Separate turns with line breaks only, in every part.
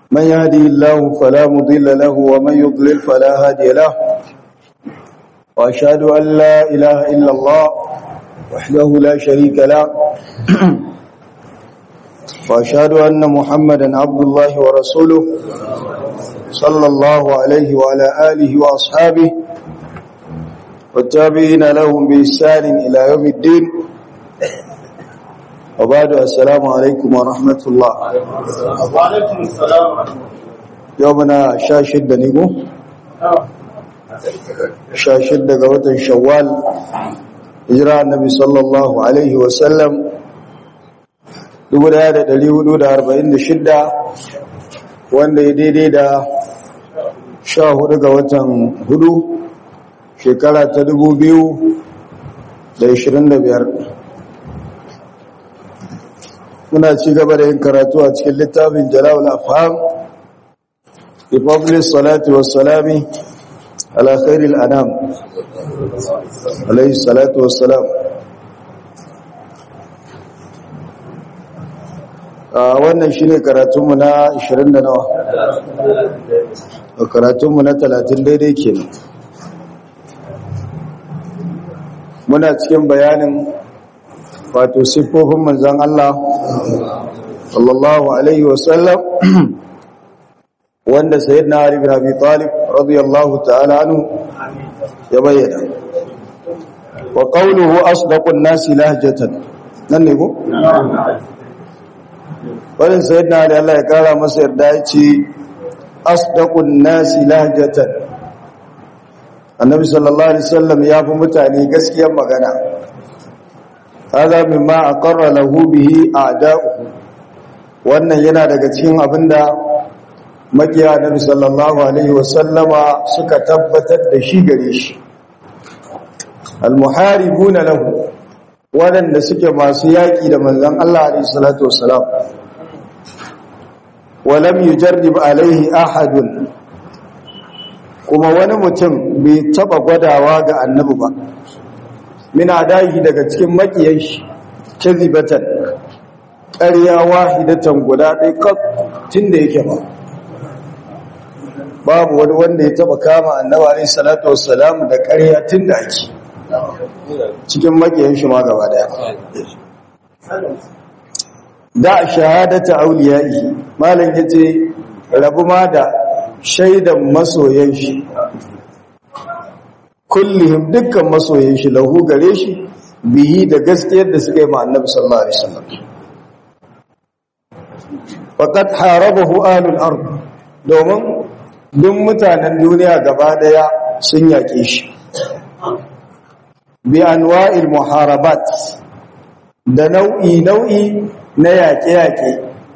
من يهدي الله فلا مضل له ومن يضلل فلا هادي له وأشهد أن لا إله إلا الله وحده لا شريك له وأشهد أن محمدا عبد الله ورسوله صلى الله عليه وعلى آله وأصحابه والتابعين لهم بإحسان إلى يوم الدين وبعد السلام عليكم ورحمة الله
وعليكم السلام
يومنا شاشد نيكو شاشد قوة شوال إجراء النبي صلى الله عليه وسلم dubu daya da dari hudu da arba'in da shidda wanda ya daidai da sha hudu ga watan hudu shekara ta dubu biyu da ishirin da biyar muna ci gaba da yin karatu a cikin littafin jalawul afham republic salatu wassalami ala khairil anam alayhi salatu wassalam wannan shine karatunmu na 20 da nawa karatunmu na 30 daidai kenan muna cikin bayanin wato siffofin manzon Allah sallallahu alaihi wasallam wanda sayyidina Ali bin Abi Talib radiyallahu ta'ala anhu ya bayyana wa qawluhu asdaqun nasi lahjatan nan ne ko wannan sayyidina Ali Allah ya kara masa yarda yace asdaqun nasi lahjatan annabi sallallahu alaihi wasallam ya fi mutane gaskiyar magana hada mimma aqarra lahu bihi a'da'uhu wannan yana daga cikin abinda makiya annabi sallallahu alaihi wasallama suka tabbatar da shi gare shi almuharibuna lahu waɗanda suke masu yaƙi da manzon Allah alaihi salatu wassalam walam yujarrib alaihi ahadun kuma wani mutum bai taba gwadawa ga annabi ba min adahi daga cikin makiyan shi kazibatan ƙarya wahidatan guda ɗaya kaf tunda yake ba babu wani wanda ya taba kama annabi alaihi salatu wassalam da ƙarya tunda ake cikin makiyan shi ma gaba daya da shahadata auliyai malam yace rabu ma da shaidan masoyan shi kullihim dukkan masoyan shi lahu gare shi biyi da gaskiyar da suka yi ma annabi sallallahu alaihi wasallam faqad harabahu ahlul ard domin duk mutanen duniya gaba daya sun yake shi bi anwa'il muharabat da nau'i nau'i na yaƙe-yaƙe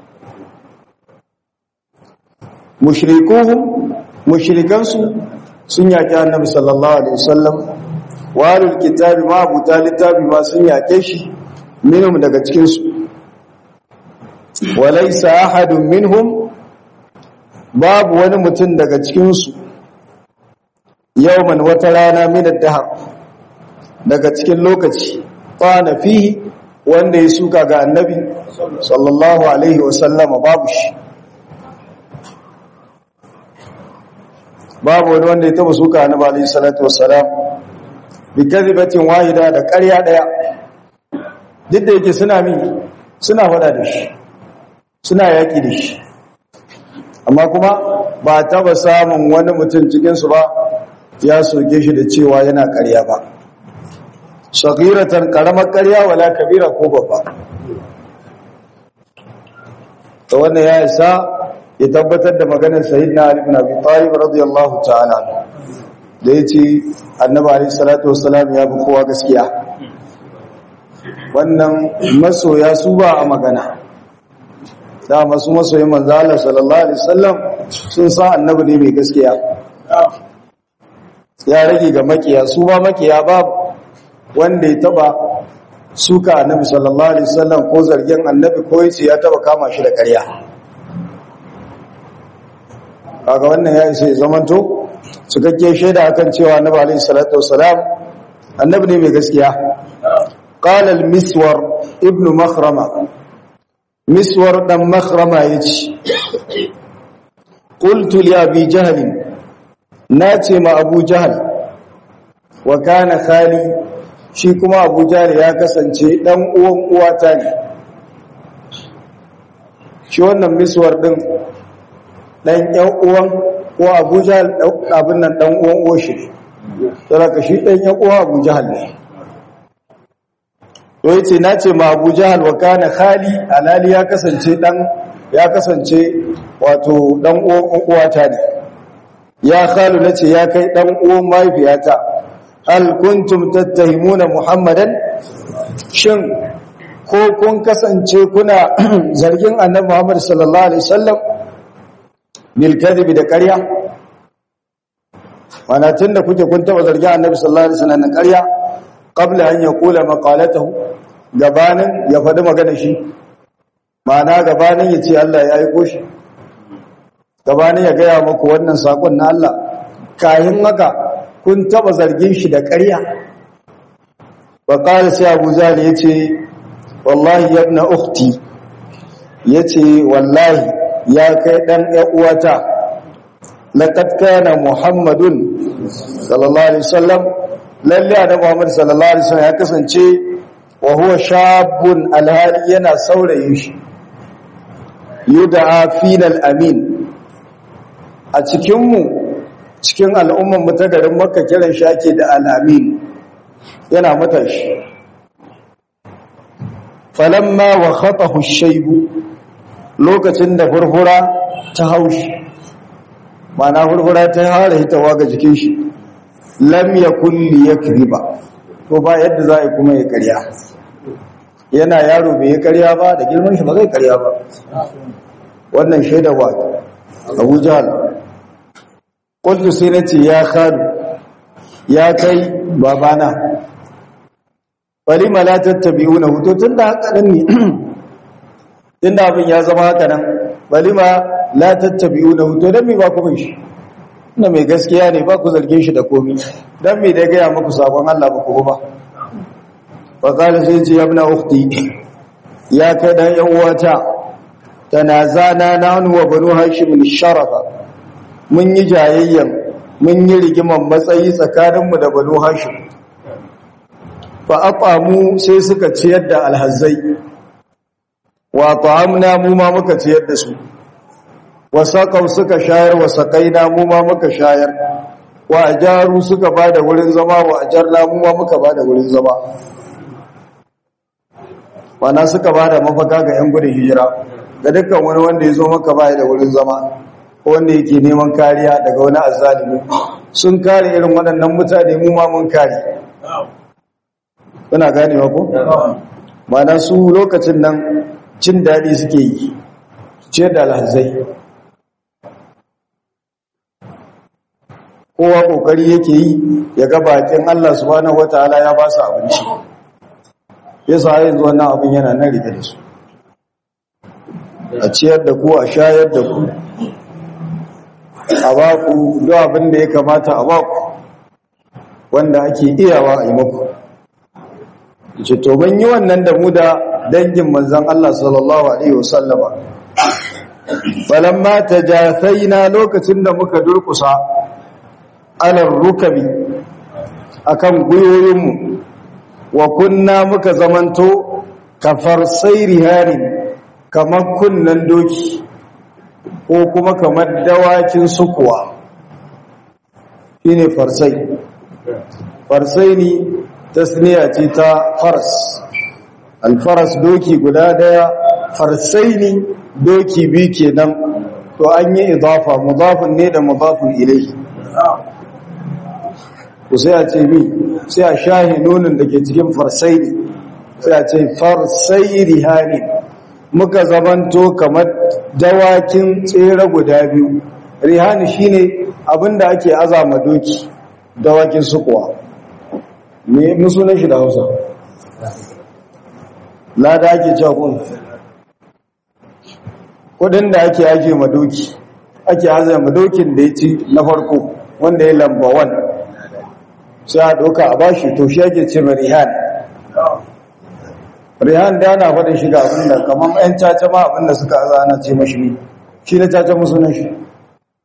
mushrikuhum mushrikansu sun yaƙi annabi sallallahu alaihi wasallam walul kitabi ma abu littafi ma sun yaƙe shi minhum daga cikin su walaysa ahadun minhum babu wani mutum daga cikin su yawman wata rana min ad-dahr daga cikin lokaci qana fihi wanda ya suka ga annabi sallallahu alaihi wasallama babu shi babu wani wanda ya taba suka annabi alayhi salatu wassalam bi kadhibatin wahida da ƙarya daya duk da yake suna min suna fada da shi suna yaki da shi amma kuma ba taba samun wani mutum cikin su ba ya soke shi da cewa yana ƙarya ba saghiratan karamar ƙarya wala kabira ko babba to wannan ya isa ya tabbatar da maganar sayyidina Ali ibn Abi Talib radiyallahu ta'ala da yace annabi alayhi salatu wassalam ya fi kowa gaskiya wannan masoya su ba a magana da masu masoyin manzo Allah sallallahu alaihi wasallam sun sa annabi ne mai gaskiya ya rage ga makiya su ba makiya babu wanda ya taba suka annabi sallallahu alaihi wasallam ko zargin annabi ko yace ya taba kama shi da ƙarya kaga wannan ya isa ya zamanto cikakke shaida akan cewa annabi alaihi salatu wassalam annabi ne mai gaskiya qala al-miswar ibnu makhrama miswar dan makhrama yace qultu li abi jahl nace ma abu jahl wa kana khali shi kuma abu jahl ya kasance dan uwan uwata ne shi wannan miswar din dan yan uwan ko abu jahl abin nan dan uwan uwa shi ne saboda shi dan yan uwa abu jahl ne to yace nace ma abu jahl wa kana khali alali ya kasance dan ya kasance wato dan uwan uwata ne ya khalu nace ya kai dan uwan mahaifiyata hal kuntum tattahimuna muhammadan shin ko kun kasance kuna zargin annabi muhammad sallallahu alaihi wasallam bil kadhib da ƙarya mana tunda kuke kun taba zargin annabi sallallahu alaihi wasallam da ƙarya qabla an yaqula maqalatahu gabanin ya faɗi magana shi ma'ana gabanin ya ce Allah ya aiko shi gabanin ya gaya muku wannan sakon na Allah kayan haka kun taba zargin shi da ƙarya wa qala sai Abu Jahl yace wallahi ya ibn ukhti yace wallahi ya kai dan ƴan uwata laqad kana muhammadun sallallahu alaihi wasallam lalle annabi Muhammad sallallahu alaihi wasallam ya kasance wa huwa shabun alhali yana saurayin shi yud'a fina al-amin a cikin mu cikin al'umman mu ta garin Makka kiran shi ake da al-amin yana matashi falamma wa khatahu ash-shayb lokacin da furfura ta haushi mana furfura ta hare hitawa ga jikin shi lam yakul liyakriba to ba yadda za a yi kuma ya karya yana yaro bai yi karya ba da girman shi ba zai karya ba wannan shaida ba abu jihar ƙultu sai na ce ya kharu ya kai babana bali la tattabi'u na hutu tun da haka nan ne tun da abin ya zama haka nan bali ma la tattabi'u na hutu don me ba ku bin shi ina mai gaskiya ne ba ku zargin shi da komi don me da gaya muku sabon Allah ba ku ba wa qala sai ce ya ibna ukhti ya kai dan yan uwata tanazana nanu wa banu hashim sharafa mun yi jayayyan mun yi rigiman matsayi tsakaninmu da banu hashim fa aqamu sai suka ciyar da alhazzai wa ta'amna mu ma muka ciyar da su wasaƙau suka shayar wasaƙaina mu ma muka shayar wa ajaru suka ba da wurin zama wa ajarna mu ma muka ba da wurin zama wana suka ba da mafaka ga 'yan gudun hijira ga dukkan wani wanda ya zo maka ba da wurin zama ko wanda yake neman kariya daga wani azzalimi sun kare irin waɗannan mutane mu ma mun kare kuna ganewa ko mana su lokacin nan cin daɗi suke yi ce da alhazai kowa kokari yake yi ya ga bakin Allah subhanahu wataala ya ba su abinci yasa yanzu wannan abin yana nan rike da su a ciyar da ku a shayar da ku a ba ku duk abin da ya kamata a ba ku wanda ake iyawa a yi muku ce to ban yi wannan da mu da dangin manzon Allah sallallahu alaihi wasallama falamma tajafaina lokacin da muka durkusa alar rukabi akan guyoyinmu wa kunna muka zamanto kafar sairi harin kamar kunnan doki ko kuma kamar dawakin sukuwa shine farsai farsai ne tasniya ce ta faras alfaras doki guda daya farsai ne doki biyu kenan to an yi idafa mudafin ne da mudafin ilaihi ku sai a ce mi sai a shahi nunin da ke cikin farsai ne sai a ce farsai rihani muka zamanto kamar dawakin tsere guda biyu rihani shine abinda ake azama doki dawakin sukuwa me musunan shi da hausa lada ake cakon kudin da ake ake madoki ake azama dokin da ya ci na farko wanda ya lamba 1 sai a ɗauka a bashi to shi ake ce mai rihan rihan da ana faɗin shiga abinda kamar 'yan caca ma abinda suka aza ana ce mashi ne shi na caca musu na shi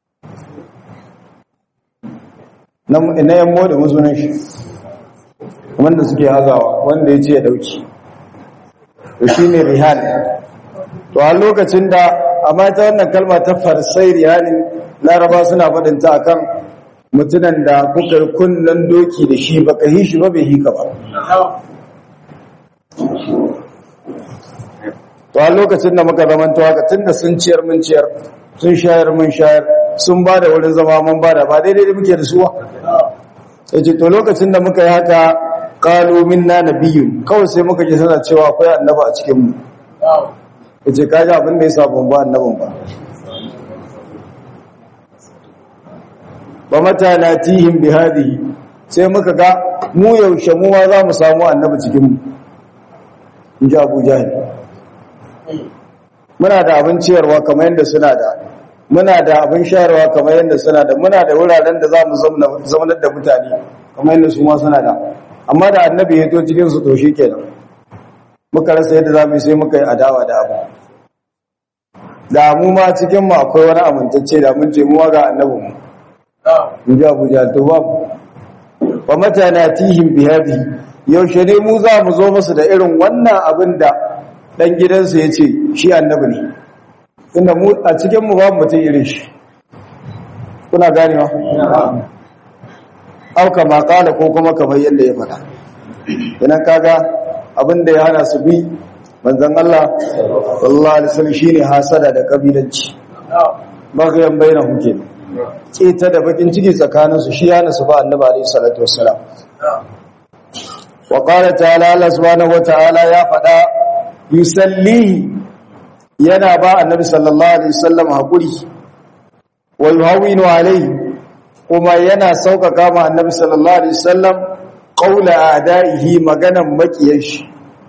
na na yan moda musunan shi wanda suke hazawa wanda ya ce ya dauki to shine rihal to a lokacin da amma ta wannan kalma ta farsai rihalin laraba suna faɗin ta akan mutunan da kuka yi kunnan doki da shi baka yi shi ba bai hika ba to a lokacin da muka zama to haka tunda sun ciyar mun ciyar sun shayar mun shayar sun ba da wurin zama mun ba da ba daidai da muke da suwa sai ce to lokacin da muka yi haka qalu minna nabiyyun kawai sai muka ji suna cewa akwai annaba a cikin mu yace kaji abin da ya sa ban ba annabin ba ba mata natihim bi hadhihi sai muka ga mu yaushe mu ma za mu samu annabi cikin mu in ji Abu Jahil muna da abin ciyarwa kamar yadda suna da muna da abin shayarwa kamar yadda suna da muna da wuraren da za mu zaunar da mutane kamar yadda su ma suna da amma da annabi ya to cikin su to shi kenan muka rasa yadda za mu yi sai muka yi adawa da abu da mu ma cikin mu akwai wani amintacce da mun ce mu ga annabin mu in ji abu jahal to babu wa mata na tihim bi hadhihi yaushe ne mu za mu zo musu da irin wannan abin da dan gidansu ya ce shi annabi ne inda mu a cikin mu babu mutum irin shi kuna ganewa au kama kala ko kuma kamar yadda ya faɗa idan kaga abin da ya hana su bi manzon Allah sallallahu alaihi wasallam shine hasada da kabilanci magayan bainahum kenan keta da bakin ciki tsakaninsu shi yana su ba annabi alaihi salatu wassalam wa qala ta'ala Allah subhanahu wata'ala ya fada yusalli yana ba annabi sallallahu alaihi wasallam hakuri wa yuhawinu alaihi kuma yana saukaka ma annabi sallallahu alaihi wasallam qaula a'da'ihi maganan makiyan shi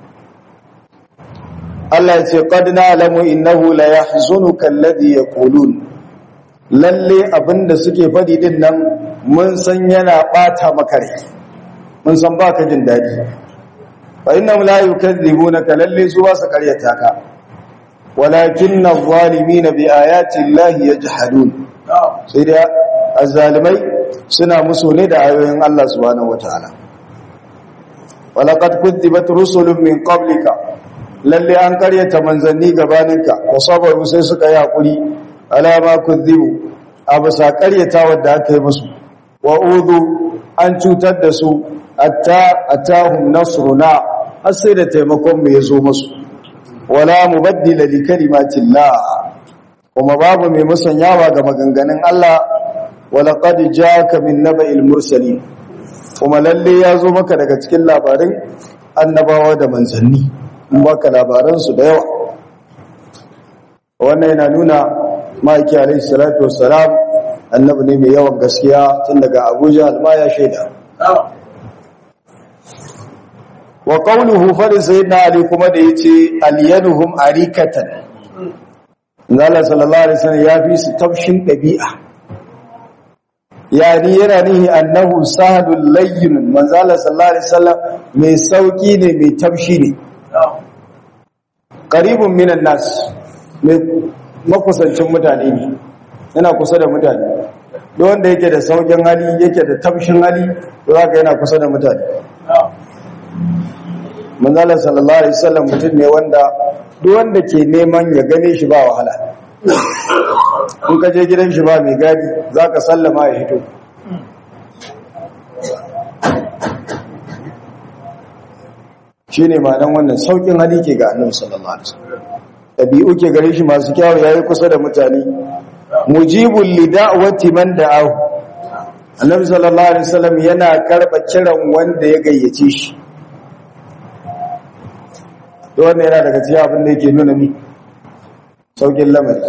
Allah ya ce qad na'lamu innahu la yahzunuka alladhi yaqulun lalle abinda suke faɗi din nan mun san yana ɓata maka rai mun san baka jin daɗi fa innahum la yukadzibunaka lalle su ba su karyata ka walakin adh-dhalimin bi ayati llahi yajhadun sai da azzalimai suna musu ne da ayoyin Allah subhanahu wataala walaqad kudzibat rusulun min qablika lalle an karyata manzanni gabaninka wa sabaru sai suka yi hakuri alama kuzibu a bisa karyata wadda aka yi musu wa uzu an cutar da su atta atahum nasruna har sai da taimakon mu yazo musu wala mubaddila li kalimatillah kuma babu mai musanyawa ga maganganun Allah wala qad jaaka min naba'il mursalin kuma lalle yazo maka daga cikin labarin annabawa da manzanni in baka labaran su da yawa wannan yana nuna ma'aiki alaihi salatu wassalam annabi ne mai yawan gaskiya tun daga abuja alma ya shaida wa qawluhu fali sayyidina ali kuma da yace aliyanuhum arikatan Allah sallallahu alaihi wasallam ya fi su tafshin dabi'a yani yana nihi annahu sahadul layyin manzo Allah sallallahu alaihi wasallam mai sauki ne mai tafshi ne qaribun minan nas mai makusancin mutane ne yana kusa da mutane duk wanda yake da saukin hali yake da tafshin hali to zaka yana kusa da mutane manzala sallallahu alaihi wasallam mutum ne wanda duk wanda ke neman ya gane shi ba wahala in ka je gidan shi ba mai gadi zaka sallama ya hito shine ma'anar wannan saukin hali ke ga annabi sallallahu alaihi wasallam ɗabi'u ke gare shi masu kyawu ya yi kusa da mutane mujibun lida'awati man da'ahu annabi sallallahu alaihi wasallam yana karɓa kiran wanda ya gayyace shi to wannan yana daga cikin abin da yake nuna mi saukin lamari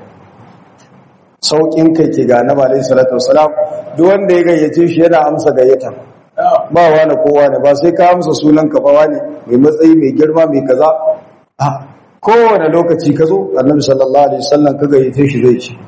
saukin kai ke ga annabi alaihi salatu wasalam duk wanda ya gayyace shi yana amsa gayyata ba wani kowa ne ba sai ka amsa sunan ka ba wani mai matsayi mai girma mai kaza kowane lokaci ka zo annabi sallallahu alaihi wasallam ka gayyace shi zai ci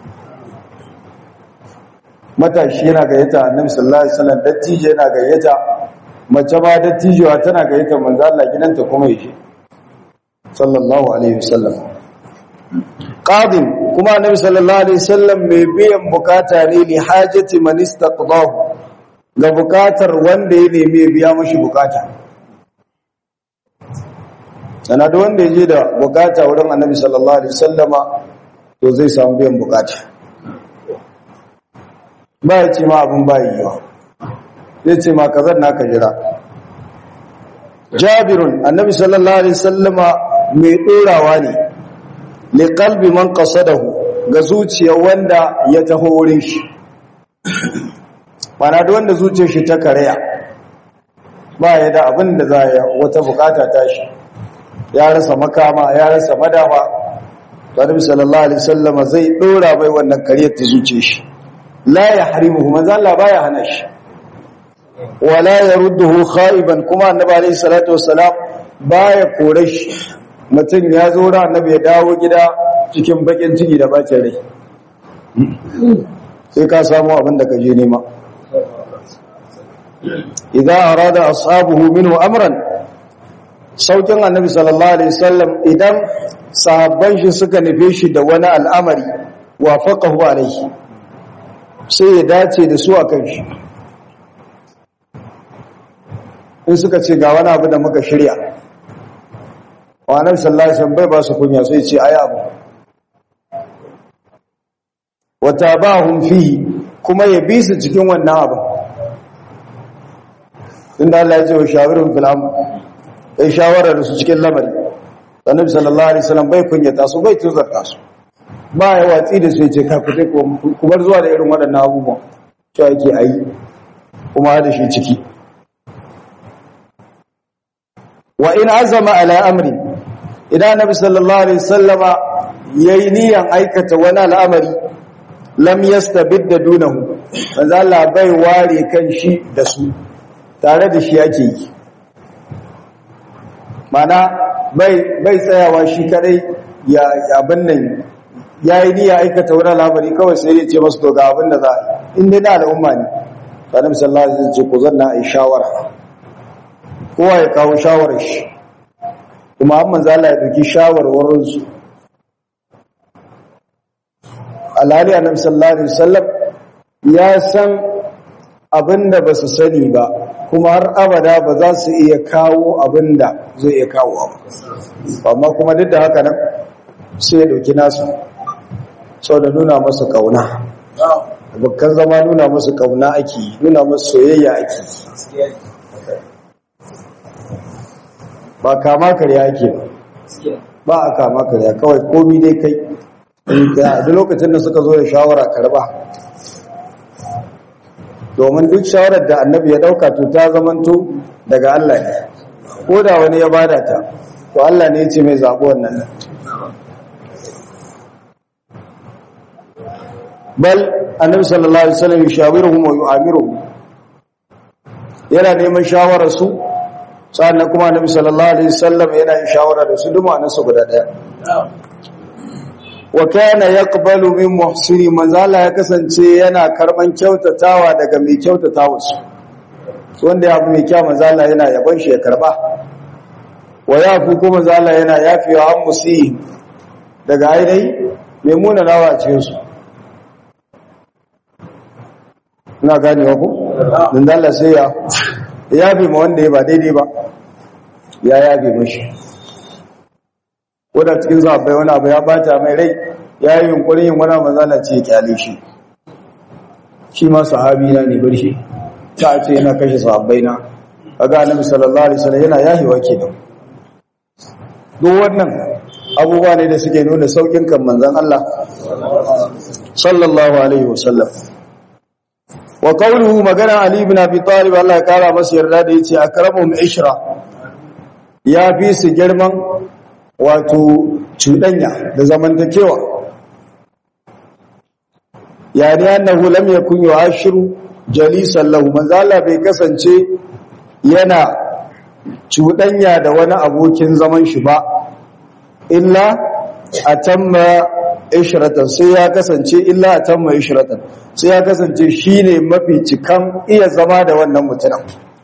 matashi yana gayyata annabi sallallahu alaihi wasallam dattijo yana gayyata mace ma dattijuwa tana gayyata manzo Allah gidanta kuma yake sallallahu alaihi wasallam qadim kuma annabi sallallahu alaihi wasallam mai biyan bukata ne li hajati man istaqdahu ga bukatar wanda ya nemi ya biya mashi bukata sana da wanda ya je da bukata wurin annabi sallallahu alaihi wasallama to zai samu biyan bukata ba ya ce ma abin ba yiwa zai ce ma kazan naka jira jabirun annabi sallallahu alaihi wasallama mai dorawa ne li qalbi man qasadahu ga zuciyar wanda ya taho wurin shi mana da wanda zuciyar shi ta karaya ba ya da abin da za ya wata bukata ta shi ya rasa makama ya rasa madafa annabi sallallahu alaihi wasallama zai dora bai wannan kariyar ta zuciyar shi la yahrimuhu manzo Allah baya hana shi wala yarudduhu khaiban kuma annabi alayhi salatu wassalam baya kore shi mutum ya zo ran annabi ya dawo gida cikin bakin ciki da bacin rai sai ka samu abin da ka je nema idza arada ashabuhu minhu amran saukin annabi sallallahu alaihi wasallam idan sahabban shi suka nufe shi da wani al'amari wafaqahu alaihi sai ya dace da su akan shi in suka ce ga wani abu da muka shirya wa'anar sallasan bai ba su kunya sai ce ayi abu wata ba fihi kuma ya bi su cikin wannan abu inda Allah ya ce wa shawarin filam ya shawara da su cikin lamari annabi sallallahu alaihi wasallam bai kunyata su bai tuzarta su ba ya watsi da su ya ce ka fita ku bar zuwa da irin waɗannan abubuwan cewa yake ayi kuma da shi ciki wa in azama ala amri idan nabi sallallahu alaihi wasallama yayi niyan aikata wani al'amari lam yastabidda dunahu manzo Allah bai ware kan shi da su tare da shi yake yi mana bai bai tsayawa shi kadai ya abin nan yayi niyya aikata wani al'amari kawai sai ya ce masu to ga abin da za a yi in dai na al'umma ne annabi sallallahu alaihi wasallam ce ku zanna ai shawara kowa ya kawo shawarar shi kuma an manzo Allah ya dauki shawarwarin su alhali annabi sallallahu alaihi wasallam ya san abinda ba su sani ba kuma har abada ba za su iya kawo abinda zai iya kawo ba amma kuma duk da haka nan sai ya dauki nasu sau da nuna masu kauna abokan zama nuna masu kauna ake nuna masu soyayya ake ba kama karya ake ba a kama karya kawai komi dai kai da lokacin da suka zo da shawara karba domin duk shawarar da annabi ya dauka to ta zamanto daga Allah ne ko da wani ya bada ta to Allah ne ya ce mai zaɓi wannan bal annabi sallallahu alaihi wasallam yushawiruhum wa yu'amiruhum yana neman shawarar su sannan kuma annabi sallallahu alaihi wasallam yana yin shawara da su duma nan su guda daya wa kana yaqbalu min muhsini manzala ya kasance yana karban kyautatawa daga mai kyautatawa su wanda ya abu mai kyau manzala yana yabon shi ya karba wa yafu kuma manzala yana yafewa an musi daga ainihi mai muna nawa a cikin su ina gane wa ku dan Allah sai ya yafe ma wanda ya ba daidai ba ya yafe mashi wadda cikin zaɓai wani abu ya bata mai rai ya yi yunkurin yin wani mazala ce ya kyale shi shi ma sahabi na ne bar shi ta ce yana kashe sahabbai na a ga annabi sallallahu alaihi wasallam yana yahewa kenan duk wannan abubuwa ne da suke nuna saukin kan manzon Allah sallallahu alaihi wasallam wa qawluhu magana ali ibn abi talib Allah ya kara masa yarda da yace akramuhum ishra ya fi su girman wato cuɗanya da zamantakewa yani annahu lam yakun yu'ashiru jalisan lahu manzo Allah bai kasance yana cuɗanya da wani abokin zaman shi ba illa atamma ishratan sai ya kasance illa atamma ishratan sai ya kasance shine mafi cikan iya zama da wannan mutumin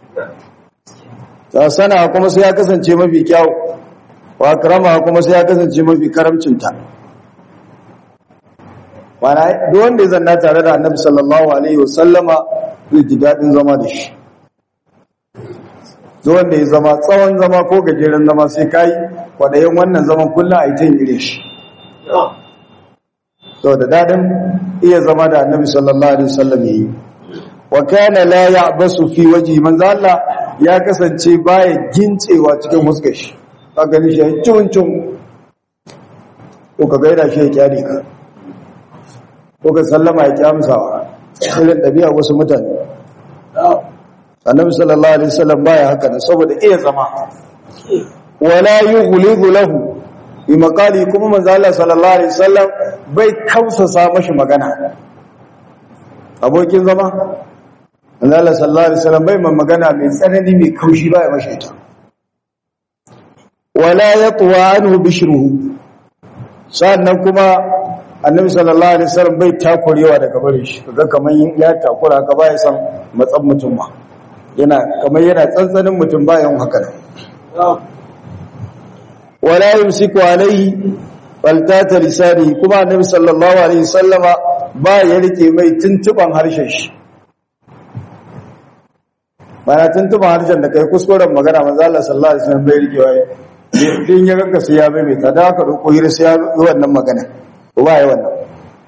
ta sana kuma sai ya kasance mafi kyau wa karama kuma sai ya kasance mafi karamcinta mana duk wanda ya zanna tare da annabi sallallahu alaihi wasallama zai ji daɗin zama da shi duk wanda ya zama tsawon zama ko gajeren zama sai kai kwaɗayin wannan zaman kullum a yi ta yin shi sau da daɗin iya zama da annabi sallallahu alaihi wasallam ya yi wa kana la ya'basu fi waji manzo Allah ya kasance baya gincewa cikin huskar shi ka gani shi cin cin ko ka gaida shi ya kyale ka ko ka sallama ya kyamsawa irin ɗabi'a wasu mutane annabi sallallahu alaihi wasallam baya haka ne saboda iya zama wala yughlidu lahu bi maqali kuma manzo Allah sallallahu alaihi wasallam bai kausasa mashi magana abokin zama manzo Allah sallallahu alaihi wasallam bai magana mai tsanani mai kaushi baya mashi ita wala yatwa anhu bishruhu sannan kuma annabi sallallahu alaihi wasallam bai takurewa daga bare shi kaga kaman ya takura ka bai san matsan mutum ma yana kamar yana tsantsanin mutum bayan haka ne wala yumsiku alaihi faltata lisani kuma annabi sallallahu alaihi wasallama ba ya rike mai tuntuban harshen shi mana tuntuban harshen da kai kuskuren magana manzo Allah sallallahu alaihi wasallam bai rike wai din ya ganka sai ya mai ta da ka roko hira sai ya yi wannan magana ko ba ya wannan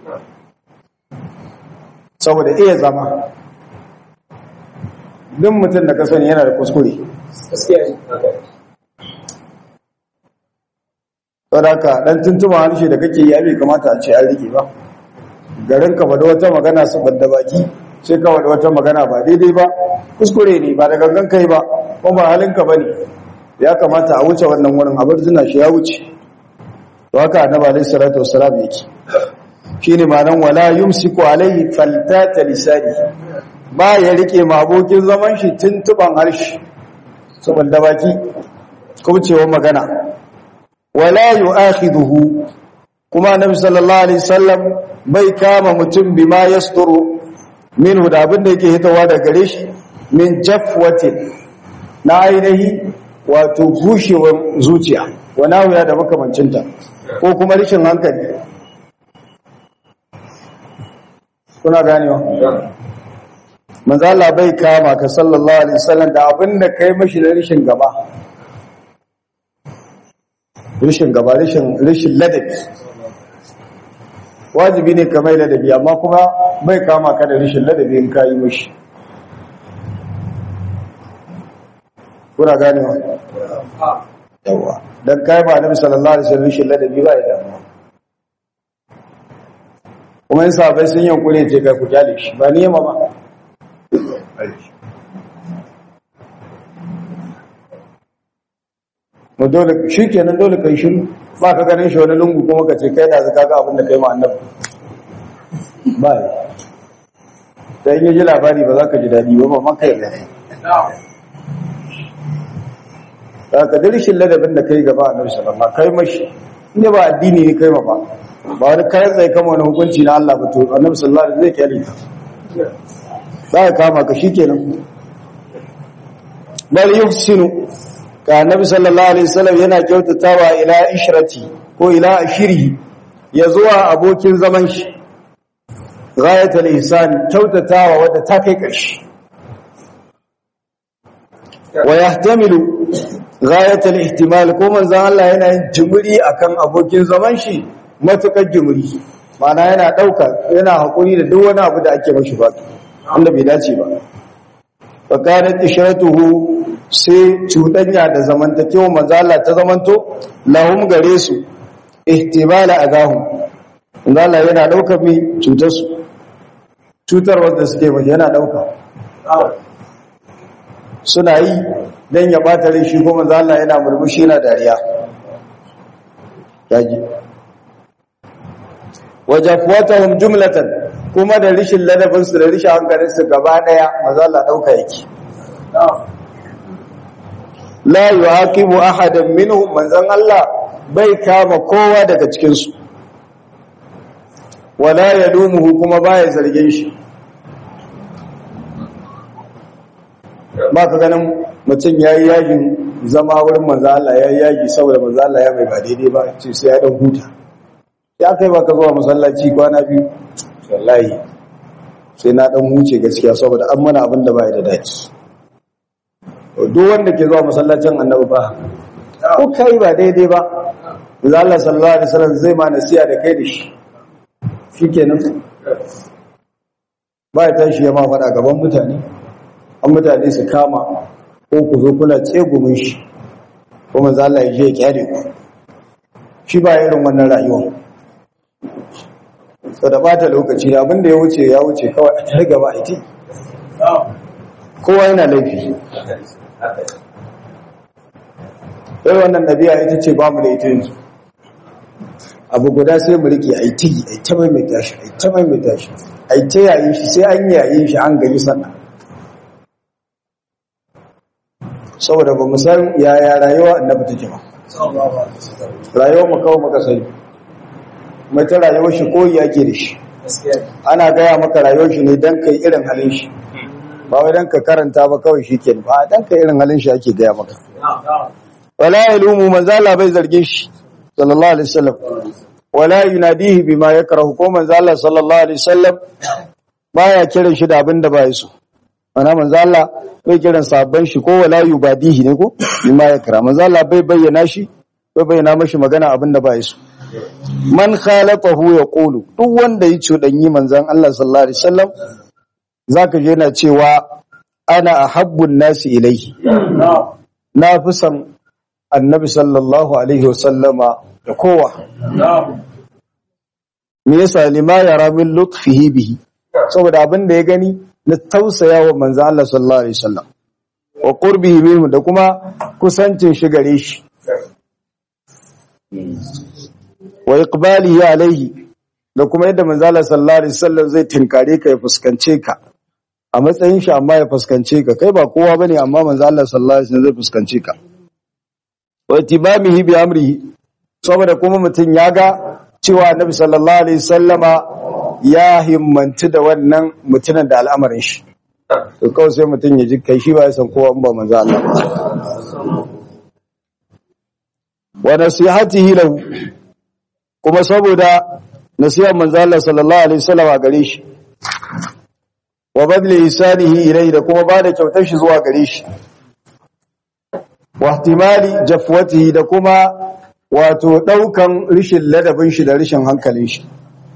saboda iya zama duk mutum da ka sani yana da kuskure saboda dan tuntuma harshe da kake yi bai kamata a ce an rike ba garin ka faɗi wata magana su banda baki sai ka faɗi wata magana ba daidai ba kuskure ne ba da gangan kai ba ko ba halinka ba ne ya kamata a wuce wannan wurin abar zina shi ya wuce to haka annabi alaihi salatu wassalam yake shine ma'anan wala yumsiku alaihi faltata lisani ba ya rike ma abokin zaman shi tuntuban harshe saboda baki kubcewa magana wala yu'akhiduhu kuma annabi sallallahu alaihi wasallam bai kama mutum bima yasturu minhu da abin da yake hitawa da gare shi min jafwatin na ainihi wato bushewar zuciya wana wuya da makamancinta ko kuma rishin hankali kuna ganewa manzo Allah bai kama ka sallallahu alaihi wasallam da abin da kai mashi da rishin gaba rishin gaba rishin rishin ladabi wajibi ne ka mai ladabi amma kuma bai kama ka da rishin ladabi in kayi mashi kuna ganewa yawa dan kai ba nabi sallallahu alaihi wasallam rishin ladabi ba ya damuwa kuma yin sahabai sun yi kure ce kai ku kyale shi ba ni yamma ba mu dole shi kenan dole kai shiru ba ka ganin shi wani lungu kuma ka ce kai da zaka ga abin da kai ma annabi ba yi dan yi ji labari ba za ka ji dadi ba ba man kai da da ka da rishin ladabin da kai gaba annabi sallallahu alaihi kai mashi ne ba addini ne kai ma ba ba wani kayan zai kama wani hukunci na Allah ba to annabi sallallahu alaihi zai kyale ka za ka kama ka shikenan bal yuhsinu ka annabi sallallahu alaihi wasallam yana kyautatawa ila ishrati ko ila ashirihi ya zuwa abokin zaman shi ghayatul ihsan kyautatawa wadda ta kai ƙarshe wa yahtamilu ghayatul ihtimal ko manzon Allah yana yin jimuri akan abokin zaman shi matukar jimuri mana yana dauka yana hakuri da duk wani abu da ake mashi ba wanda bai dace ba fa kanat ishratuhu sai cutanya da zamantakewa manzon Allah ta zamanto lahum gare su ihtibala agahum manzon Allah yana dauka mi cutar su cutar wanda suke mai yana dauka suna yi don ya bata rai shi kuma Allah yana murmushi yana dariya yaji wajafuwatahum jumlatan kuma da rishin ladabin su da rishin hankalin su gaba daya maza Allah dauka yake la yuhaqibu ahadan minhum manzon Allah bai kama kowa daga cikin su wala yadumuhu kuma baya zargin shi ba ka ganin mutum ya yi yagin zama wurin manzo Allah ya yi yagi saboda manzo Allah ya mai ba daidai ba ce sai ya dan huta ya kai ba ka zuwa masallaci kwana biyu wallahi sai na dan huce gaskiya saboda an mana abin da bai da daki duk wanda ke zuwa masallacin annabi ba ko kai ba daidai ba manzo Allah sallallahu alaihi wasallam zai ma nasiya da kai da shi shikenan ba ya tashi ya ma faɗa gaban mutane an mutane su kama ko ku zo kuna tsegumin shi ko manzo Allah ya je ya kyare ku shi ba irin wannan rayuwa so da bata lokaci abinda ya wuce ya wuce kawai a tare gaba a ti kowa yana laifi sai wannan ɗabi'a ita ce ba mu da ita yanzu abu guda sai mu rike a yi tigi a yi ta maimaita shi a yi ta maimaita shi a yi ta yayin shi sai an yayin shi an gani sannan saboda ba mu san yaya rayuwa annabi take ba rayuwar mu kawai muka sani mai ta rayuwar shi koyi yake da shi ana gaya maka rayuwar shi ne don kai irin halin shi ba wai don ka karanta ba kawai shi ke ba don kai irin halin shi ake gaya maka wala yalumu manzala bai zargin shi sallallahu alaihi wasallam wala yunadihi bima yakrahu ko manzala sallallahu alaihi wasallam baya kiran shi da abin da ba so ana manzala bai kiran sabban shi ko wala yubadihi ne ko bima yakra manzala bai bayyana shi bai bayyana mashi magana abin da ba so man khalaqahu yaqulu duk wanda ya cudanyi manzon Allah sallallahu alaihi wasallam zaka je yana cewa ana ahabbun nasi ilaihi na fi son annabi sallallahu alaihi wasallama da kowa me yasa lima yara min lutfihi bihi saboda abin da ya gani na tausaya wa manzon Allah sallallahu alaihi wasallam wa qurbihi minhu da kuma kusancin shi gare shi wa iqbalihi alaihi da kuma yadda manzala sallallahu alaihi wasallam zai tinkare ka ya fuskance ka a matsayin shi amma ya fuskance ka kai ba kowa bane amma manzala sallallahu alaihi wasallam zai fuskance ka wa tibamihi bi amrihi saboda kuma mutun ya ga cewa annabi sallallahu alaihi wasallama ya himmanci da wannan mutunan da al'amarin shi to kawai sai mutun ya ji kai shi ba ya san kowa in ba manzo Allah wa nasihatihi lahu kuma saboda nasihar manzo Allah sallallahu alaihi wasallam a gare shi wa badli isanihi ilayhi da kuma bada kyautar shi zuwa gare shi wa ihtimali jafwatihi da kuma wato daukan rishin ladabin shi da rishin hankalin shi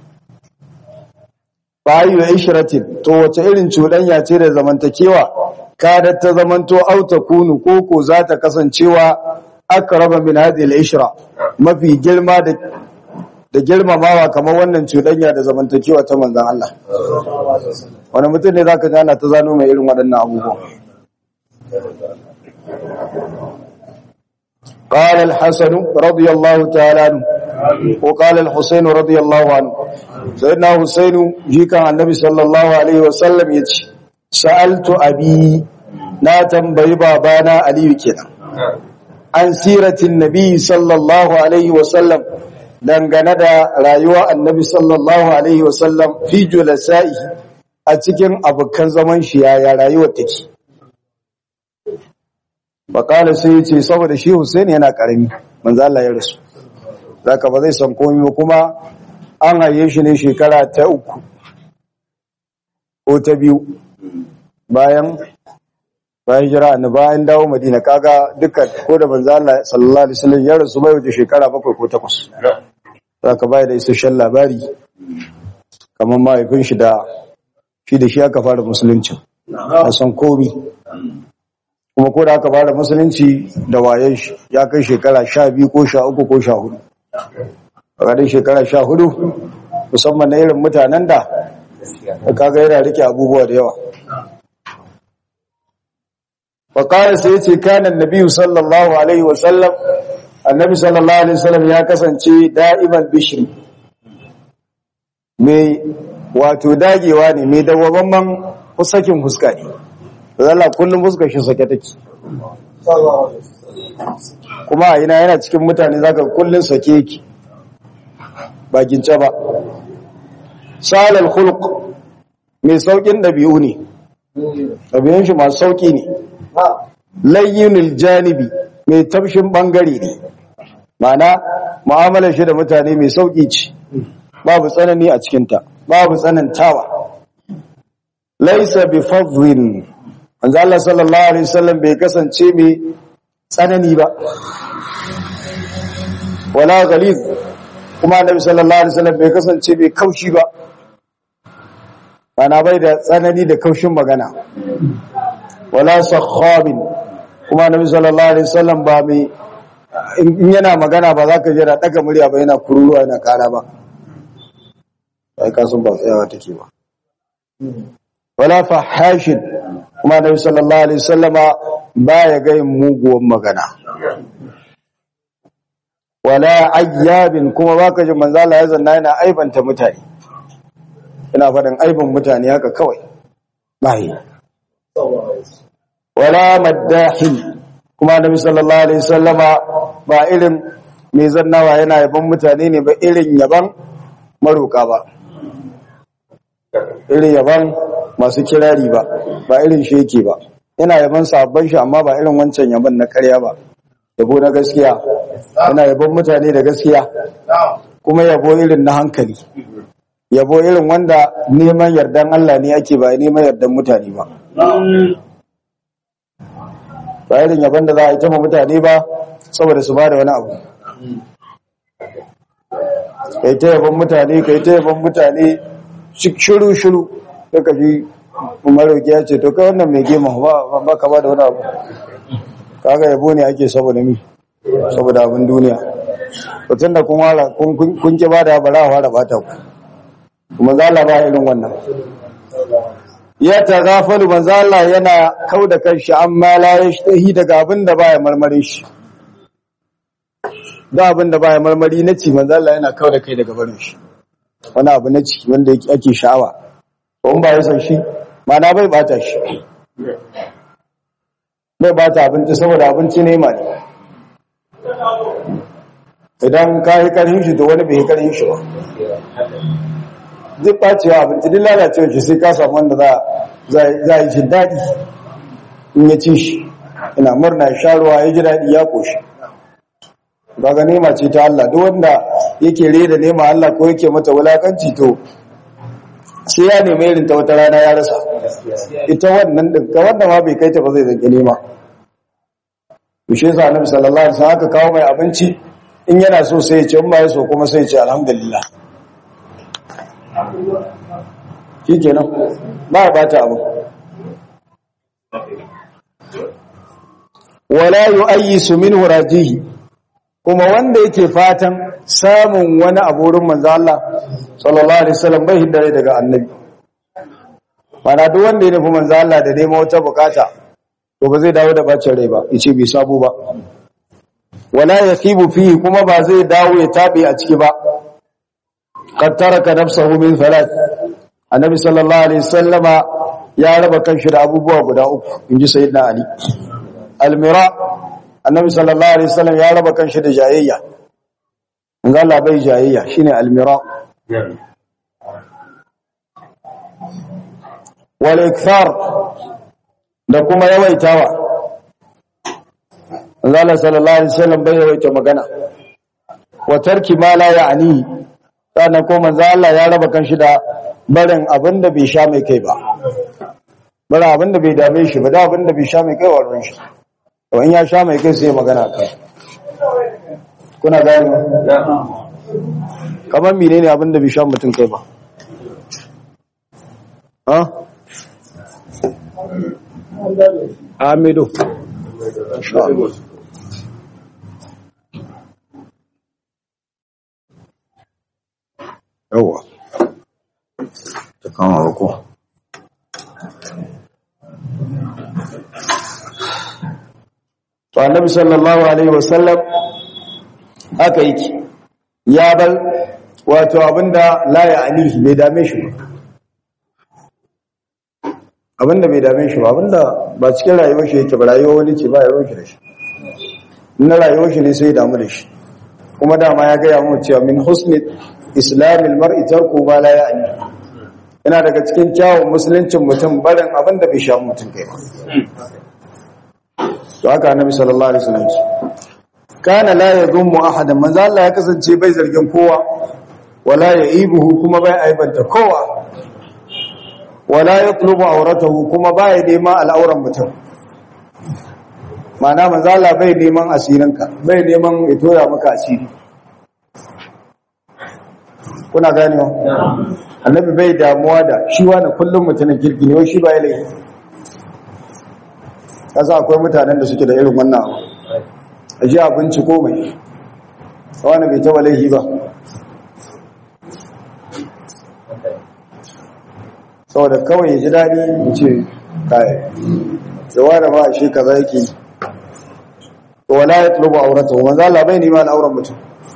bayu ishratin to wace irin cudanya ce da zamantakewa kada ta zamanto auta kunu koko za ta kasancewa akraba min hadhihi al-ishra mafi girma da da girmamawa kamar wannan cuɗanya da zamantakewa ta manzan Allah. Wani mutum ne za ka gana ta zano mai irin waɗannan abubuwan. قال الحسن رضي الله تعالى عنه وقال الحسين رضي الله عنه سيدنا حسين جيكا عن النبي صلى الله عليه وسلم يتي سألت أبي لا تنبي بابانا علي كنا عن سيرة النبي صلى الله عليه وسلم dangane da rayuwa annabi sallallahu alaihi wasallam fi julasa'i a cikin abokan zaman shi yaya rayuwar take bakala sai yace saboda shi Hussein yana karami manzo Allah ya rasu zaka ba zai san komai ba kuma an haye shi ne shekara ta uku ko ta biyu bayan bayan jira annabi bayan dawo Madina kaga dukkan ko da manzo Allah sallallahu alaihi wasallam ya rasu bai wuce shekara bakwai ko takwas za ka bayar da isasshen labari kamar mahaifin shi da shi da shi aka fara musulunci a san komi kuma ko da aka fara musulunci da wayen shi ya kai shekara sha biyu ko sha uku ko sha hudu a ƙarin shekara sha hudu musamman na irin mutanen da kaga yana rike abubuwa da yawa faƙarar sai ce kanan nabiyu sallallahu alaihi wasallam annabi sallallahu alaihi wasallam ya kasance da'iman bishri mai wato dagewa ne mai dawwamman sakin fuska ne zalla kullum fuskar shi sake take kuma a ina yana cikin mutane zaka kullum sake yake bakin ba salal khuluq mai saukin dabi'u ne dabi'un shi masu sauki ne layyinul janibi mai tafshin bangare ne mana mu'amalar shi da mutane mai sauki ce babu tsanani a cikinta babu tsanantawa laisa bi fadhin manzo Allah sallallahu alaihi wasallam bai kasance mai tsanani ba wala ghalid kuma annabi sallallahu alaihi wasallam bai kasance mai kaushi ba ana bai da tsanani da kaushin magana wala sakhabin kuma annabi sallallahu alaihi wasallam ba mai in yana magana ba za ka jira daga murya ba yana kururuwa yana kara ba sai ka sun ba tsayawa take ba wala fahashin kuma annabi sallallahu alaihi wasallama baya ga yin muguwan magana wala ayyabin kuma baka ji manzo Allah ya zanna yana aibanta mutane ina faɗin aibin mutane haka kawai bai wala maddahin kuma annabi sallallahu alaihi wasallama ba irin mai zannawa yana yaban mutane ne ba irin yaban maroka ba irin yaban masu kirari ba ba irin shi yake ba yana yaban sabon shi amma ba irin wancan yaban na karya ba yabo na gaskiya yana yabon mutane da gaskiya kuma yabo irin na hankali yabo irin wanda neman yardan Allah ne ake ba neman yardan mutane ba ba irin yabon da za a yi tama mutane ba saboda su ba da wani abu kai ta yabon mutane kai ta yabon mutane shiru shiru daga ji umaru ya ce to kai wannan mai gema ba ka ba da wani abu kaga yabo ne ake saboda mi saboda abin duniya mutum da kun ki ba da bara fara bata ku kuma zala ba irin wannan ya ta gafalu manzala yana kau da kanshi amma la yashtahi daga abin da baya marmari shi da abin da baya marmari na ci manzala yana kau da kai daga barin shi wani abu na ci wanda ake sha'awa ko ba ya san shi mana bai bata shi bai bata abinci saboda abinci ne ma ne idan ka yi karhin shi to wani bai yi karhin shi ba duk ɓacewa abinci duk lalacewa shi sai ka samu wanda za a yi jin daɗi in ya ci shi ina murna ya sha ruwa ya ji daɗi ya ƙoshi ga nema ce ta Allah duk wanda yake reda nema Allah ko yake mata wulakanci to sai ya nemi irin ta wata rana ya rasa ita wannan din ka wanda ma bai kai ta ba zai zanki nema to shi yasa Annabi sallallahu alaihi wasallam aka kawo mai abinci in yana so sai ya ce in ba ya so kuma sai ya ce alhamdulillah shikenan ba ya bata abu wala yu'ayyisu minhu rajihi kuma wanda yake fatan samun wani abu wurin manzo Allah sallallahu alaihi wasallam bai hiddare daga annabi mana duk wanda ya nufi manzo Allah da neman wata bukata to ba zai dawo da bacin rai ba yace bai sabo ba wala yakibu fihi kuma ba zai dawo ya tabe a ciki ba qad taraka nafsahu min thalath annabi sallallahu alaihi wasallama ya raba kanshi da abubuwa guda uku inji sayyidina ali almira annabi sallallahu alaihi wasallam ya raba kanshi da jayayya in ga Allah bai jayayya shine almira wal ikthar da kuma yawaitawa Allah sallallahu alaihi wasallam bai yawaita magana wa tarki ma la ya'ni sannan ko manzo Allah ya raba kanshi da barin abinda bai sha mai kai ba barin abinda bai dame shi ba da abinda bai sha mai kai wa ruwan shi in ya sha mai kai sai magana kai kuna gani kamar mine ne abinda bai sha mutum kai ba ha? amido yawa ta kama rako to annabi sallallahu alaihi wasallam haka yake ya bar wato abinda la ya'nihi bai dame shi ba abinda bai dame shi ba abinda ba cikin rayuwar shi yake ba rayuwar wani ce ba rayuwar shi da shi na rayuwar shi ne sai ya damu da shi kuma dama ya gaya mu cewa min husni islamil mar'i tarku ma la ya'ni yana daga cikin kyawun musuluncin mutum barin abinda bai sha mutum kai ba to haka annabi sallallahu alaihi wasallam kana la yadhummu ahadan manzo Allah ya kasance bai zargin kowa wala yaibuhu kuma bai aibanta kowa wala yatlubu auratahu kuma baya neman al'auran mutum mana manzala bai neman asirinka bai neman ya tora maka asiri kuna ganewa annabi bai damuwa da shi wani kullum mutumin kirki ne shi ba ya laifi kasa akwai mutanen da suke da irin wannan abu a ji abinci ko mai wani bai taba laifi ba saboda kawai ya ji daɗi ya ce kayan yawa da ba a shi kaza yake yi wala ya tulubu aurata wa manzo Allah bai neman auren mutum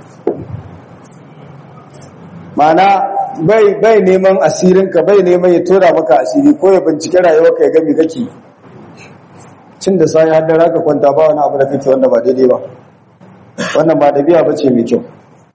mana bai bai neman asirin ka bai neman ya tora maka asiri ko ya bincike rayuwarka ya ga me kake cin da sai har da raka kwanta ba wani abu da kake wanda ba daidai ba wannan ba dabi'a bace mai kyau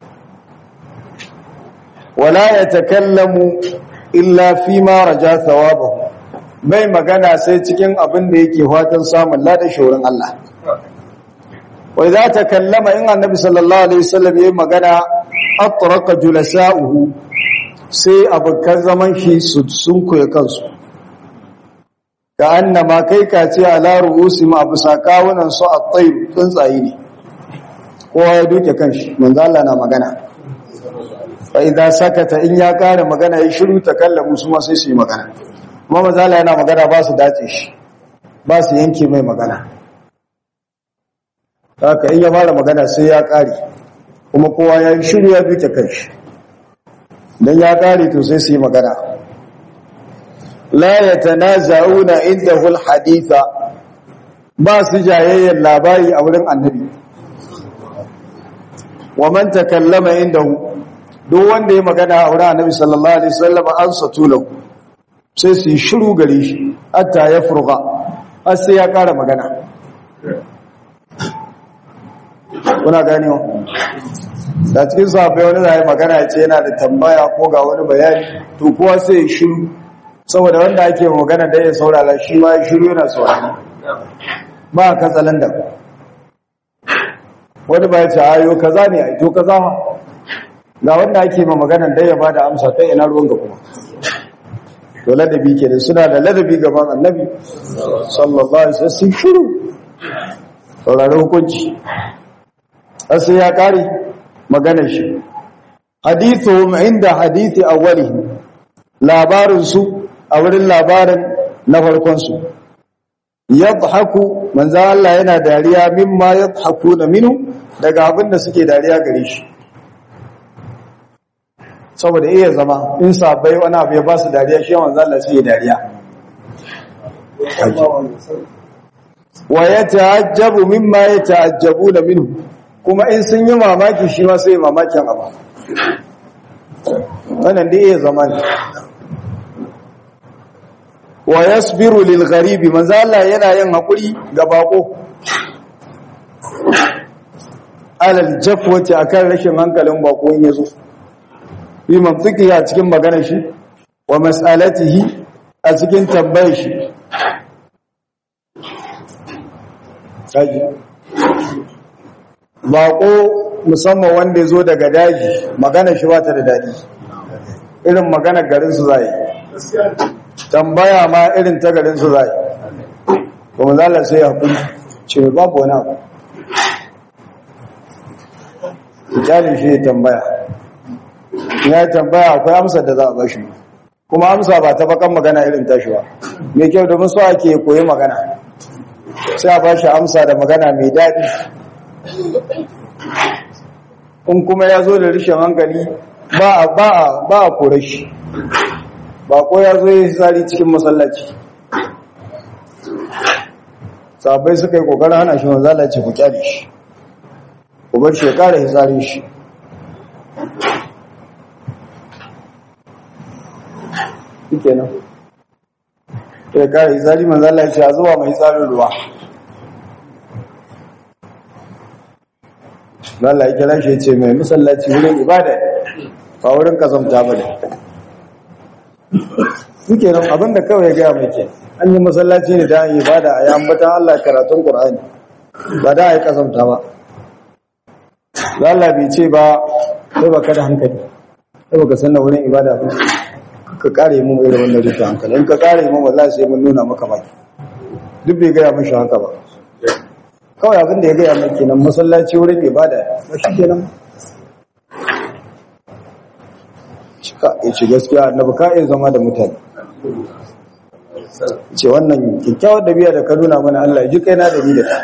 wala yatakallamu illa fi ma raja thawabahu bai magana sai cikin abin da yake fatan samun ladan shorin Allah wai za ta kallama in annabi sallallahu alaihi wasallam yayin magana atraka julasa'uhu sai abokan zaman shi su sun koya kansu ka annama kai ka ce ala ru'usi ma abu sakawunan su at-tayr tsuntsaye ne kowa ya duke kanshi manzo Allah na magana fa idza sakata in ya kare magana ya shiru ta kallamu su ma sai su yi magana kuma manzo Allah yana magana ba su dace shi ba su yanke mai magana haka in ya fara magana sai ya kare kuma kowa ya yi shiru ya duke kanshi dan ya kare to sai su yi magana la yatanaza'una indahu alhaditha ba su jayayyar labari a wurin annabi wa man takallama indahu duk wanda ya magana a wurin annabi sallallahu alaihi wasallam an satulahu sai su yi shiru gare shi hatta ya furga har sai ya kara magana kuna ganewa da cikin sahabbai wani zai magana ya ce yana da tambaya ko ga wani bayani to kowa sai ya shiru saboda wanda ake magana da ya saurara shi ma ya shiru yana saurari ba ka tsalan da wani ba ya ce ayo kaza ne ai to kaza ma ga wanda ake ma magana da ya bada amsa ta ina ruwan ga kuma to ladabi ke da suna da ladabi gaban annabi sallallahu alaihi wasallam shiru saurari hukunci sai ya kare maganar shi hadithuhum inda hadithi awwalihi labarin su a wurin labarin na farkon su yadhaku manzo Allah yana dariya mimma yadhakuna minhu daga abin da suke dariya gare shi saboda iya zama in sabai wani abu ya ba su dariya shi manzo Allah sai ya dariya wa yata'ajjabu mimma yata'ajjabuna minhu kuma in sun yi mamaki shi ma sai mamakin abu wannan da iya zama ne wa yasbiru lil gharibi manzo Allah yana yin hakuri ga bako alal jafwati akan rashin hankalin bako in yazo bi mantiki a cikin maganar shi wa mas'alatihi a cikin tambayar shi kaji baƙo musamman wanda ya zo daga daji magana shi wata da daji irin magana garinsu za yi tambaya ma irin ta garinsu za yi kuma zala sai haƙuri ce babu wani abu ijalin shi ya tambaya ya yi tambaya akwai amsar da za a bashi kuma amsa ba ta bakan magana irin tashi ba mai kyau domin so ake koyi magana sai a bashi amsa da magana mai daɗi in kuma ya zo da rishin hankali ba a ba a ba a kore shi ba ko ya zo ya tsari cikin masallaci sabai suka yi kokarin hana shi manzala ce ku kyale shi ku bar shi ya kara hitsarin shi shike nan ya kara hitsari manzala ce a zuwa mai hitsarin ruwa Allah ya kira shi ce mai masallaci wurin ibada ba wurin kazamta ba ne suke nan abinda kawai ya gaya mai ke an yi masallaci ne da an yi ibada a yi ambatan Allah karatun Qur'ani ba da a yi kazamta ba Allah bai ce ba sai ba ka da hankali sai ba ka san da wurin ibada ba ka kare mu irin wannan rufe hankali in ka kare mu wallahi sai mun nuna maka baki duk bai gaya mashi haka ba kawai abin da ya gaya mai kenan masallaci wurin ibada ba shi kenan cika ya ce gaskiya annabi ka iya zama da mutane ce wannan kyakkyawar dabi'a da ka nuna mana Allah ji kai na da ni da ka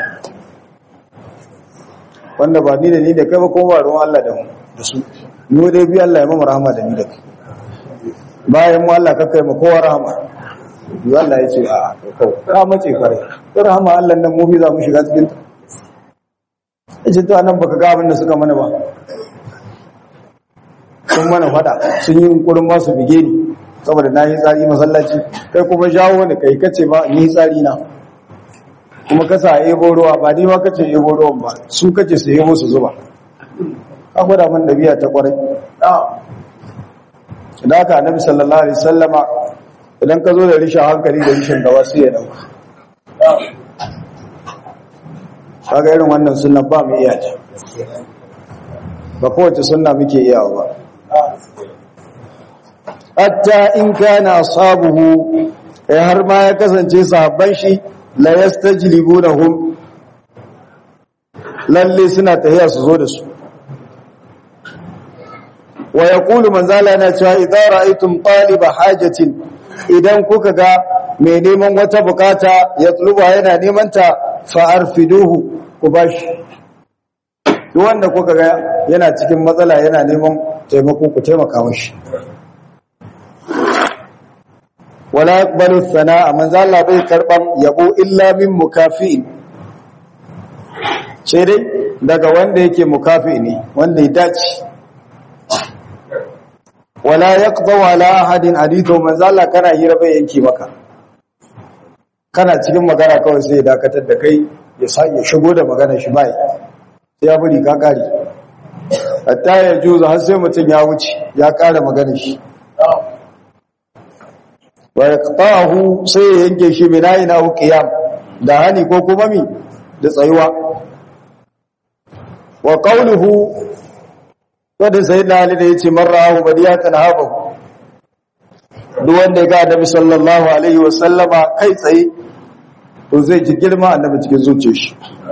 wanda ba ni da ni da kai ba kuma ba ruwan Allah da mu da su mu dai bi Allah ya mama rahama da ni da kai bayan mu Allah ka kai mu kowa rahama yi Allah ya ce a ka mace kare ta rahama Allah nan mu fi za mu shiga cikin ta ce to anan baka ga abin da suka mana ba sun mana fada sun yi yunkurin ba su bige ni saboda na yi tsari masallaci kai kuma jawo ni kai kace ba ni tsari na kuma kasa a ebo ruwa ba ni ma kace ebo ruwan ba su kace su ebo su zuba ka gwada man dabi'a ta kwarai idan aka annabi sallallahu alaihi sallama idan ka zo da rishin hankali da rishin gawa sai ya dauka kaga irin wannan sunna ba mu iya ta ba kowace sunna muke iyawa ba hatta in kana ashabuhu eh har ma ya kasance sahabban shi la yastajlibunahum lalle suna tahiya su zo da su wa yaqulu manzala yana cewa idza ra'aytum taliba hajatin idan kuka ga mai neman wata bukata ya tsuba yana neman ta fa arfiduhu ku bashi duk wanda kuka ga yana cikin matsala yana neman taimako ku taimaka mashi wala yaqbalu thana'a manzo Allah bai karban yabo illa min mukafi'in sai dai daga wanda yake mukafi ne wanda ya dace wala yaqda wala ahadin hadithu manzo Allah kana hira bai yanki maka kana cikin magana kawai sai ya dakatar da kai ya sa ya shigo da magana shi bai sai ya bari ka kare hatta ya juza har sai mutum ya wuce ya kare magana shi wa yaqtahu sai ya yanke shi minayi na qiyam da hani ko kuma mi da tsayuwa wa qawluhu wanda sayyidina ali da yace marrahu badiyatan habu duk wanda ya ga annabi sallallahu alaihi wa sallama kai tsaye to zai ji girma annabi cikin zuciyar shi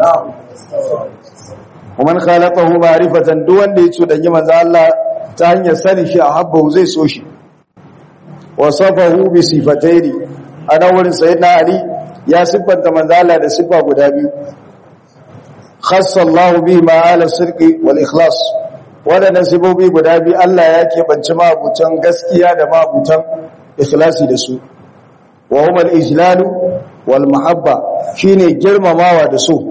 ومن خالقه معرفة duk wanda ya cudanyi manzo Allah ta hanyar sanin shi a habbahu zai so shi wasafahu bi sifataini ana wurin sayyidina ali ya siffanta manzo Allah da siffa guda biyu khassa Allah bi ma ala sirqi wal ikhlas wadannan sifofi guda biyu Allah ya keɓance mabutan gaskiya da mabutan ikhlasi da su wa huma al ijlal wal mahabba shine girmamawa da so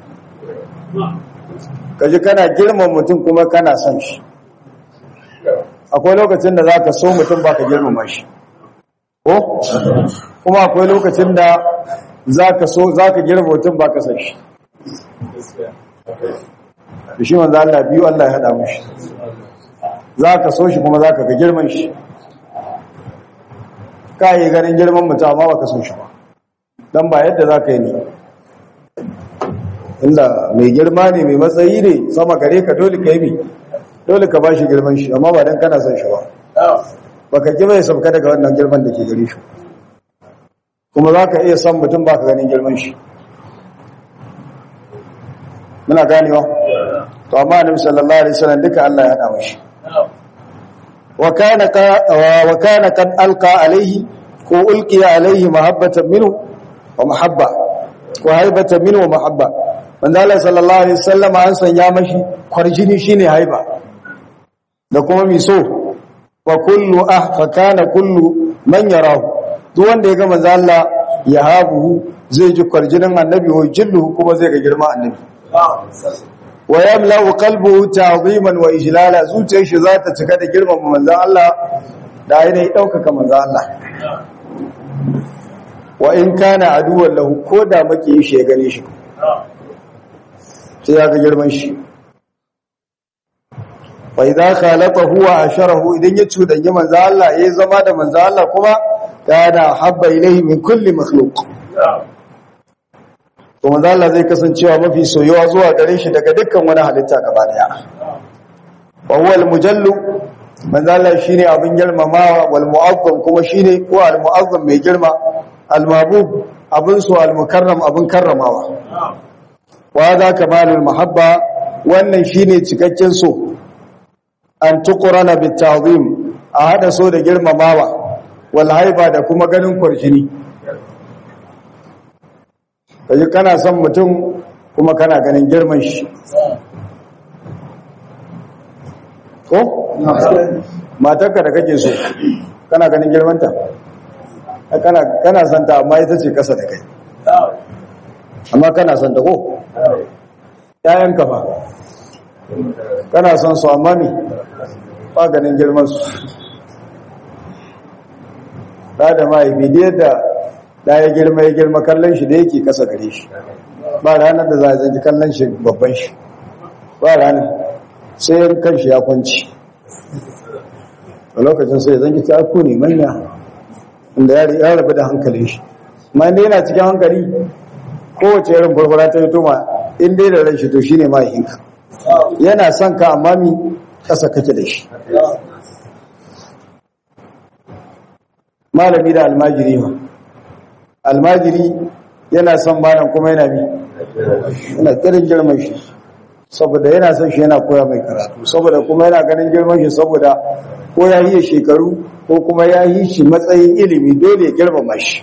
kaji kana girman mutum kuma kana son shi akwai lokacin da zaka so mutum baka girmama shi ko kuma akwai lokacin da zaka so zaka girma mutum baka son shi da shi manzo Allah biyu Allah ya hada mishi zaka so shi kuma zaka ga girman shi kai ganin girman mutum amma baka so shi ba dan ba yadda zaka yi ne inda mai girma ne mai matsayi ne sama gare ka dole ka yi mi dole ka ba shi girman shi amma ba don kana son shi ba baka ki bai sauka daga wannan girman da ke gare shi kuma za ka iya son mutum ba ka ganin girman shi muna ganewa to amma annabi sallallahu alaihi wasallam duka Allah ya hada mashi wa kana ka wa kana kad alqa alaihi ko ulqiya alaihi mahabbatan minhu wa mahabba wa haibatan minhu wa mahabba manzala sallallahu alaihi wasallam an sanya mashi kwarjini shine haiba da kuma miso fa kullu ah fa kana kullu man yarahu duk wanda ya ga manzala ya habu zai ji kwarjinin annabi wa jillu kuma zai ga girma annabi wa yamla'u qalbuhu ta'ziman wa ijlala zuciyar shi za ta cika da girmama manzon Allah da ainihin daukaka manzon Allah wa in kana aduwwan lahu ko da maki shi ya gane shi sai ya ga girman shi fa idza khalaqahu wa asharahu idan ya cudanyi manzo Allah ya zama da manzo Allah kuma kana habba ilayhi min kulli makhluq to manzo Allah zai kasancewa mafi soyuwa zuwa gare shi daga dukkan wani halitta gaba daya wa huwa al-mujallu manzo Allah shine abin girmamawa wal mu'azzam kuma shine ko al mu'azzam mai girma al mabub abin su al mukarram abin karramawa wa za kamalul mahabba wannan shine cikakken so an tuqrana bit ta'zim a hada so da girmamawa wal haiba da kuma ganin kwarjini kaji kana son mutum kuma kana ganin girman shi ko matarka da kake so kana ganin girmanta kana kana son ta amma ita ce kasa da kai amma kana son ta ko ƴaƴanka ba kana son su amma me ba ganin girman su da da mahaifi da yadda da ya girma ya girma kallon shi da yake kasa gare shi ba ranar da za a zanki kallon shi babban shi ba ranar sai yan kan shi ya kwanci a lokacin sai zanki ta ku ne manya inda ya rabu da hankalin shi ma inda yana cikin hankali kowace irin barbara ta yi toma inda da ran shi to shine mahaifinka yana son ka amma mi kasa kake da shi malami da almajiri ma almajiri yana son malam kuma yana mi yana kirin girman shi saboda yana son shi yana koya mai karatu saboda kuma yana ganin girman shi saboda ko ya yi shekaru ko kuma ya yi shi matsayin ilimi dole ya girmama shi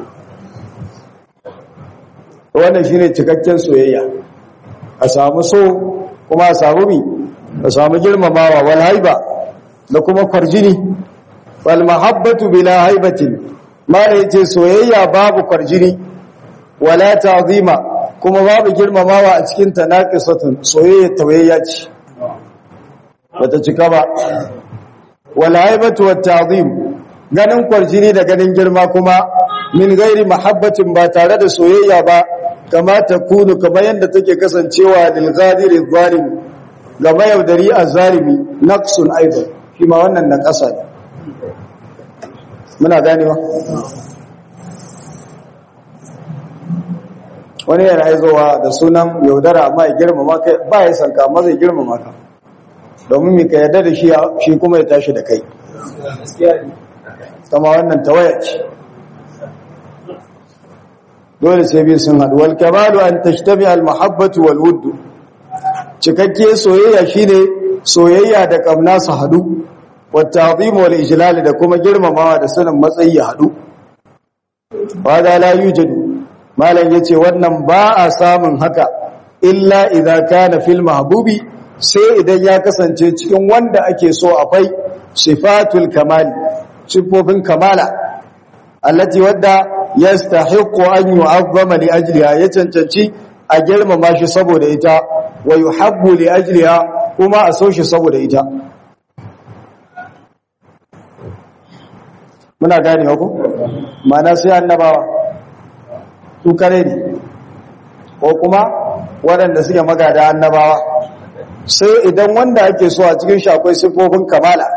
wannan shine cikakken soyayya a samu so kuma a samu mi a samu girmamawa wal haiba da kuma kwarjini wal mahabbatu bila haibatin mala yace soyayya babu kwarjini wala ta'zima kuma babu girmamawa a cikin ta naqisatun soyayya tawayya ce bata cika ba wal haibatu wat ta'zim ganin kwarjini da ganin girma kuma min gairi mahabbatin ba tare da soyayya ba kama ta kunu kamar yadda take kasancewa lil ghadiri zalim ga mayaudari azzalimi naqsun aidan shi ma wannan na kasa ne muna ganewa wani yana aizowa da sunan yaudara amma ya girmama kai ba ya sanka amma zai girmama ka domin mai ka yarda da shi shi kuma ya tashi da kai kama wannan tawaya ce dole sai biyu sun haɗu wal kamalu an tashtami al mahabbatu wal wuddu cikakke soyayya shine soyayya da kamna su haɗu wat ta'zim wal ijlal da kuma girmamawa da sanin matsayi ya haɗu wa da la yujadu malam yace wannan ba a samun haka illa idza kana fil mahbubi sai idan ya kasance cikin wanda ake so akwai sifatul kamali sifofin kamala allati wadda yastahiqu an yu'azzama li ajliha ya cancanci a girmama shi saboda ita wa yuhabbu li ajliha kuma a so shi saboda ita muna gane ku mana sai annabawa su kare ne ko kuma waɗanda suke magada annabawa sai idan wanda ake so a cikin shi akwai sifofin kamala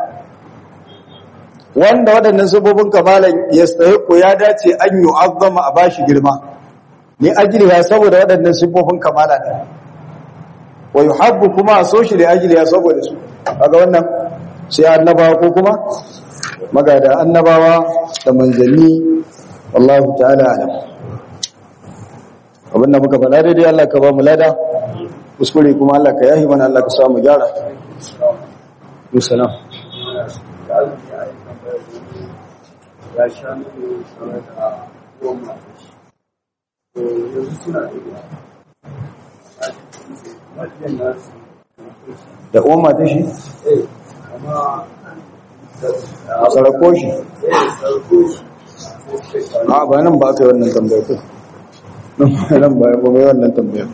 wanda waɗannan sifofin kamalan ya ko ya dace an yi azama a bashi girma ne ajiliya saboda waɗannan sifofin kamala ne wa yi habbu kuma a so shi da ajiliya saboda su ga wannan sai annabawa ko kuma magada annabawa da manzanni wallahu ta'ala alam abinda muka faɗa daidai Allah ka ba mu lada kuskure kuma Allah ka yahi mana Allah ka samu gyara musalam
ya sha nuna tare da goma to yanzu suna da yawa wajen nasu
da uwan mata shi
eh kama
a sarako shi
eh sarko shi
a ba nan ba aka yi wannan tambayar ko nan ba ba mai wannan tambayar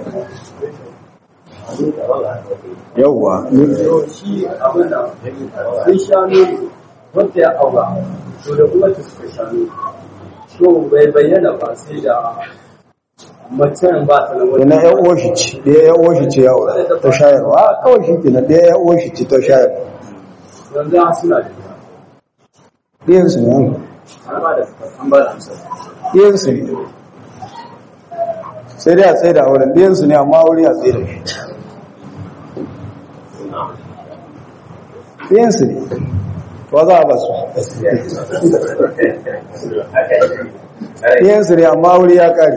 yawwa
to shi abin da sun sha nuna wanda ya aura to da kuma ta suka sha nuna to bai bayyana ba sai da macen ba ta nan wani
na ya uwa shi ce ɗaya ya uwa shi ce ya aura ta shayarwa a kawai shi kenan ɗaya ya uwa shi ce ta shayarwa
yanzu an suna da yawa
ɗiyansu ne an
an ba da an ba da amsa
ɗiyansu ne sai dai a tsaye da auren ɗiyansu ne amma wuri a tsaye da shi ɗiyansu ne wa za a ba su ɗiyansu ne amma wuri ya ƙari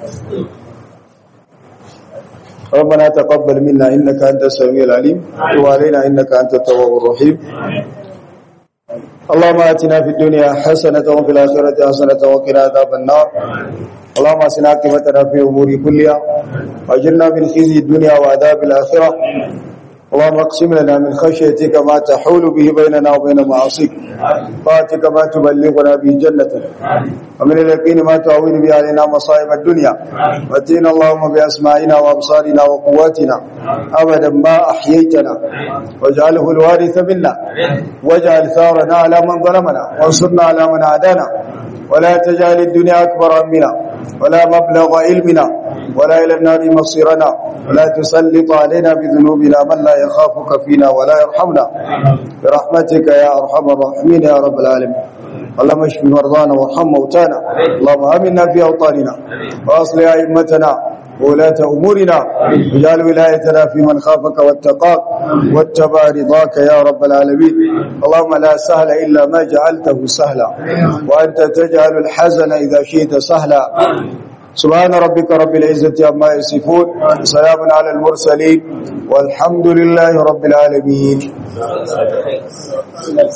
ربنا تقبل منا إنك أنت السميع العليم وتب علينا إنك أنت التواب الرحيم اللهم آتنا في الدنيا حسنة وفي الآخرة حسنة وقنا عذاب النار اللهم أسنا عاقبتنا في أمور كلها وأجرنا من خزي الدنيا وعذاب الآخرة اللهم اقسم لنا من خشيتك ما تحول به بيننا وبين معاصيك طاعتك ما تبلغنا به جنتك ومن اليقين ما تعون به علينا مصائب الدنيا واتينا اللهم بأسمائنا وأبصارنا وقواتنا أبدا ما أحييتنا واجعله الوارث منا واجعل ثارنا على من ظلمنا وانصرنا على من عادانا ولا تجعل الدنيا أكبر همنا ولا مبلغ علمنا ولا إلى النار مصيرنا ولا تسلط علينا بذنوبنا من لا يخافك فينا ولا يرحمنا برحمتك يا أرحم الراحمين يا رب العالمين اللهم اشف مرضانا وارحم موتانا اللهم آمنا في أوطاننا وأصلح أئمتنا وولاة أمورنا واجعل ولايتنا في من خافك واتقاك واتبع رضاك يا رب العالمين اللهم لا سهل إلا ما جعلته سهلا وأنت تجعل الحزن إذا شئت سهلا سبحان ربك رب العزة عما يصفون سلام على المرسلين والحمد لله رب العالمين